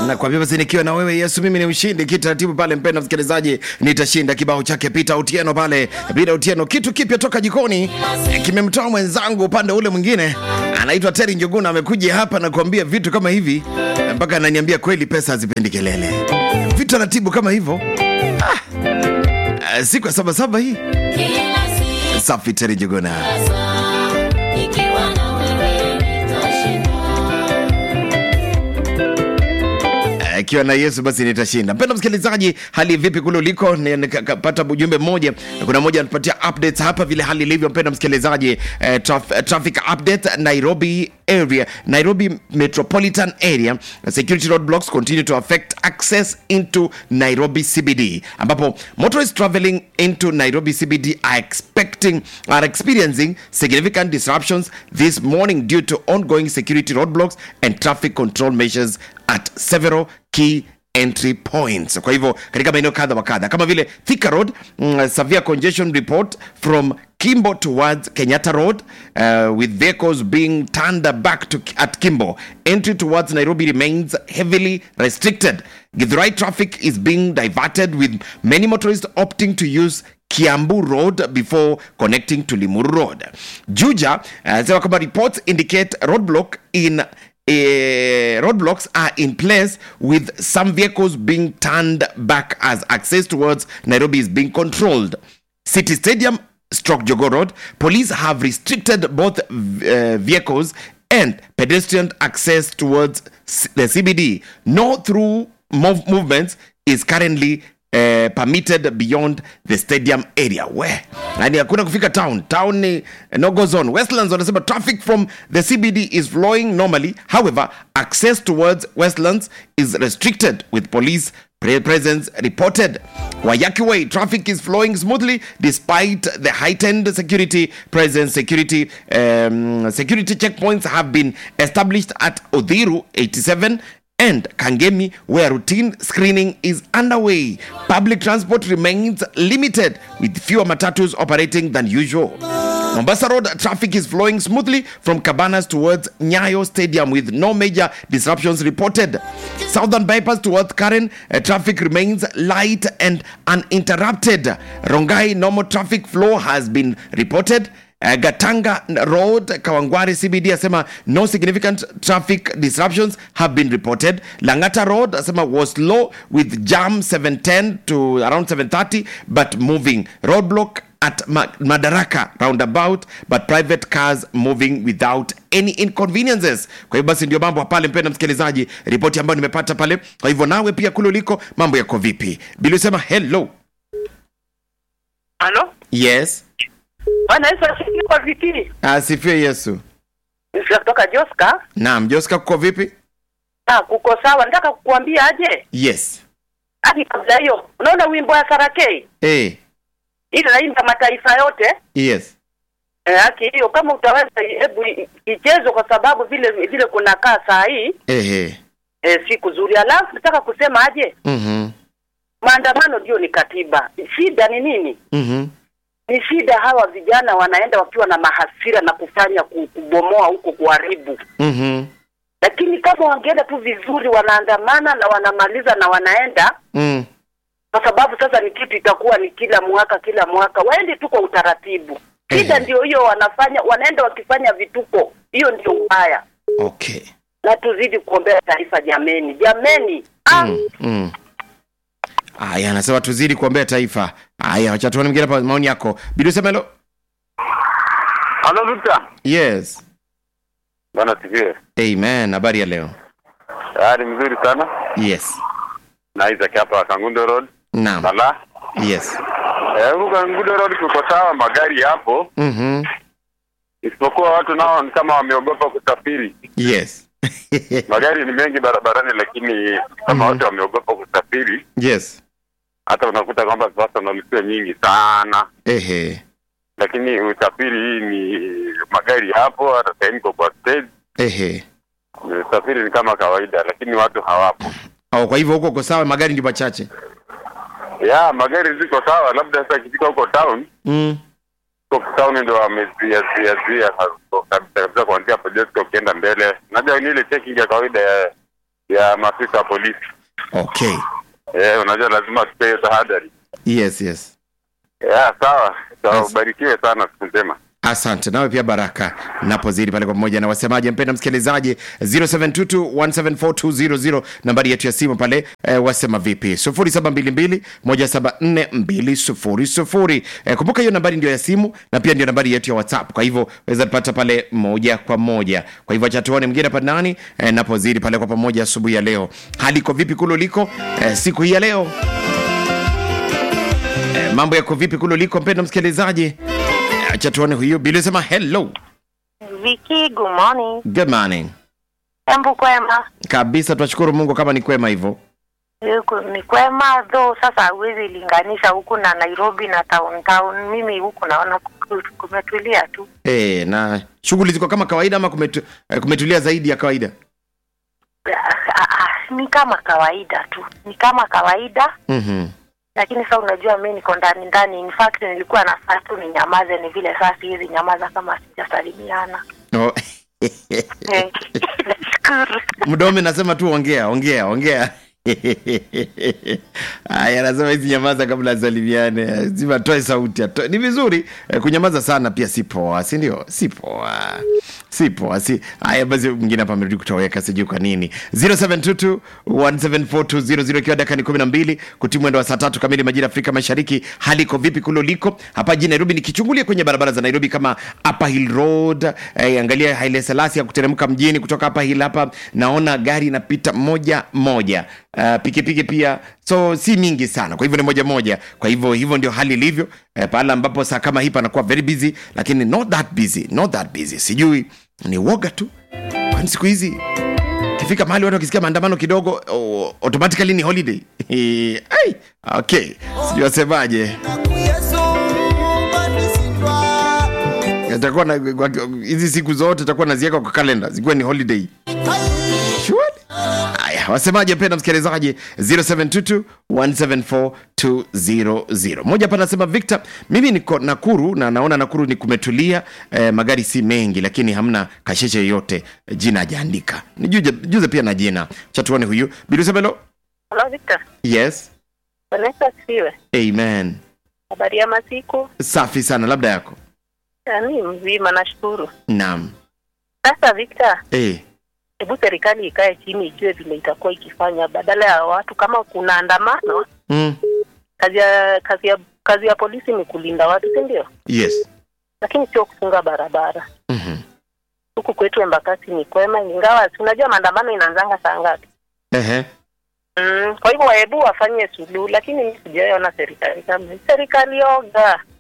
na kwa basi nikiwa na wewe Yesu, mimi ni mshindi kitaratibu pale. Mpenda msikilizaji, nitashinda kibao chake Peter Otieno pale. Peter Otieno, kitu kipya toka jikoni eh, kimemtoa mwenzangu upande ule mwingine, anaitwa Terry Njuguna, amekuja hapa na kuambia vitu kama hivi eh, mpaka ananiambia kweli pesa hazipendi kelele, vitu taratibu kama hivyo ah. Eh, siku ya sabasaba hii Kila siku safi. Terry Njuguna sasa, nikiwa na wewe nitashinda. ikiwa na Yesu basi nitashinda. Mpenda msikilizaji, hali vipi kule uliko? Ni- Nikapata ujumbe mmoja, kuna mmoja anatupatia updates hapa vile hali ilivyo. Mpenda msikilizaji, eh, traf, traffic update Nairobi area, Nairobi metropolitan area, security roadblocks continue to affect access into Nairobi CBD, ambapo motorists traveling into Nairobi CBD are expecting are experiencing significant disruptions this morning due to ongoing security roadblocks and traffic control measures at several key entry points. Kwa hivyo katika maeneo kadha wa kadha kama vile Thika Road, mm, severe congestion report from Kimbo towards Kenyatta Road uh, with vehicles being turned back to at Kimbo. Entry towards Nairobi remains heavily restricted. Githurai traffic is being diverted with many motorists opting to use Kiambu Road before connecting to Limuru Road. Juja anasema kwamba reports indicate roadblock in eh, roadblocks are in place with some vehicles being turned back as access towards Nairobi is being controlled. City Stadium stroke Jogo Road, police have restricted both uh, vehicles and pedestrian access towards C- the CBD. No through mov- movements is currently uh, permitted beyond the stadium area where yani hakuna kufika town town ni no go zone westlands wanasema traffic from the cbd is flowing normally however access towards westlands is restricted with police pre- presence reported wayaki way traffic is flowing smoothly despite the heightened security presence security um, security checkpoints have been established at odhiru 87 and Kangemi, where routine screening is underway. Public transport remains limited with fewer matatus operating than usual. Mombasa Road traffic is flowing smoothly from Cabanas towards Nyayo Stadium with no major disruptions reported. Southern bypass towards Karen, uh, traffic remains light and uninterrupted. Rongai normal traffic flow has been reported. Uh, Gatanga Road, Kawangware CBD asema no significant traffic disruptions have been reported. Langata Road asema was low with jam 710 to around 730 but moving. Roadblock at Ma- Madaraka roundabout but private cars moving without any inconveniences. Kwa hivyo basi ndio mambo pale, mpenda msikilizaji, ripoti ambayo nimepata pale. Kwa hivyo nawe pia kule uliko mambo yako vipi? Bili usema hello. Halo, Yes. Bwana Yesu asifiwe kwa vipi? Asifiwe Yesu. Sisi kutoka Joska. Naam, Joska kuko vipi? Ah, kuko sawa. Nataka kukuambia aje? Yes. Hadi kabla hiyo, unaona wimbo wa Sarakei? Eh, Ile naimba mataifa yote. yes. Eh, haki hiyo kama utaweza hebu i- ichezwe kwa sababu vile vile kunakaa saa hii Ehe. eh, si kuzuri. Alafu nataka kusema aje? Mhm. Maandamano ndio ni katiba. Shida ni nini? Mhm. Ni shida hawa vijana wanaenda wakiwa na mahasira na kufanya ku- kubomoa huko kuharibu. Mhm. lakini kama wangeenda tu vizuri wanaandamana na wanamaliza na wanaenda Mm. kwa sababu sasa ni kitu itakuwa ni kila mwaka kila mwaka waende tu kwa utaratibu shida Ehe. ndio hiyo wanafanya wanaenda wakifanya vituko hiyo ndio ubaya Okay. na tuzidi kuombea taifa jameni jameni ah, Mm. Mm. Aya, anasema tuzidi kuombea taifa. Aya, acha tuone mwingine hapa maoni yako. Bidi useme hello. Halo Victor. Yes. Bwana sifiwe. Amen. Habari ya leo. Ah, ni mzuri sana. Yes. Na Isaac hapa Kangundo Road. Naam. Bala. Yes. Eh, huko Kangundo Road kuko sawa magari hapo. Mhm. Isipokuwa watu nao ni kama wameogopa kusafiri. Yes. Magari ni mengi barabarani lakini kama watu wameogopa kusafiri, yes. hata unakuta kwamba sasa nalipia nyingi sana. Ehe. Lakini usafiri hii ni magari hapo, hata sasa niko kwa stage. Ehe. Usafiri ni kama kawaida lakini watu hawapo. Au kwa hivyo huko uko sawa, magari ndio machache. Ya, magari ziko sawa, labda sasa ikifika huko town Mm. Huko town ndo wamezuia zuia zuia kabisa kabisa kuanzia hapo Jesco ukienda mbele. Unajua ni ile checking ya kawaida ya ya maafisa wa polisi. okay Eh, unajua lazima tupee tahadhari. yes yes Yeah, sawa. Sawa, Yes. ubarikiwe sana siku njema. asante nawe pia baraka napozidi pale kwa pamoja na wasemaji mpenda msikilizaji 0722174200 nambari yetu ya simu pale eh, wasema vipi 0722174200 eh, kumbuka hiyo nambari ndio ya simu na pia ndio nambari yetu ya whatsapp kwa hivyo weza pata pale moja kwa moja kwa hivyo acha tuone mwingine hapa nani eh, napozidi pale kwa pamoja asubuhi ya leo hali iko vipi kule uliko eh, siku hii ya leo eh, mambo yako vipi kule uliko mpenda msikilizaji acha tuone huyu bili sema hello Viki, good morning. good morning Embu kwema? kabisa tunashukuru mungu kama ni kwema hivyo Huku ni kwema though, sasa huwezi linganisha huku na Nairobi na town town. Mimi huku naona ku- kumetulia tu. e, na shughuli ziko kama kawaida ama kumetu, eh, kumetulia zaidi ya kawaida Ah, ah, ah, Ni kama kawaida tu, ni kama kawaida mm-hmm. lakini sasa unajua mi niko ndani ndani. In fact nilikuwa nafaa tu ninyamaze, ni vile sasa hizi nyamaza kama sijasalimiana. oh. Eh, Nashukuru. mdome nasema tu ongea ongea ongea aya anasema hizi nyamaza kabla asalimiane zima toe sauti atoe. ni vizuri eh, kunyamaza sana pia si poa si ndio si poa si poa si haya basi mwingine hapa amerudi kutoweka sijui kwa nini 0722174200 ikiwa dakika ni 12 kutimwa mwendo wa saa tatu kamili majira afrika mashariki hali iko vipi kule uliko hapa jijini nairobi nikichungulia kwenye barabara za nairobi kama upper hill road eh, angalia haile selasi ya kuteremka mjini kutoka upper hill hapa naona gari inapita moja moja uh, pikipiki pia so si mingi sana kwa hivyo ni moja moja kwa hivyo hivyo ndio hali ilivyo eh, pale ambapo saa kama hii panakuwa very busy lakini not that busy not that busy sijui ni woga tu kwani siku hizi ikifika mahali watu wakisikia maandamano kidogo oh, automatically ni holiday Ai, okay sijui wasemaje itakuwa na hizi siku zote itakuwa naziweka kwa kalenda zikuwe ni holiday Surely? haya wasemaje mpenda msikilizaji 0722174200 moja hapa anasema victor mimi niko nakuru na naona nakuru ni kumetulia eh, magari si mengi lakini hamna kasheshe yoyote jina ajaandika nijuze juze pia na jina chatuone huyu bilusebelo Hello Victor. yes Vanessa siwe. amen Habari ya masiku? safi sana labda yako Yaani mzima nashukuru. naam Sasa Victor, eh, hebu serikali ikae chini ijue vile itakuwa ikifanya badala ya watu kama kuna andamano mm, kazi ya kazi ya kazi ya polisi ni kulinda watu si ndio yes lakini sio kufunga barabara Mhm. huku kwetu embakasi ni kwema ingawa si unajua maandamano inaanzanga saa ngapi Ehe. mm, kwa hivyo wahebu wafanye suluhu lakini mi sijaiona serikali kama hii. serikali oga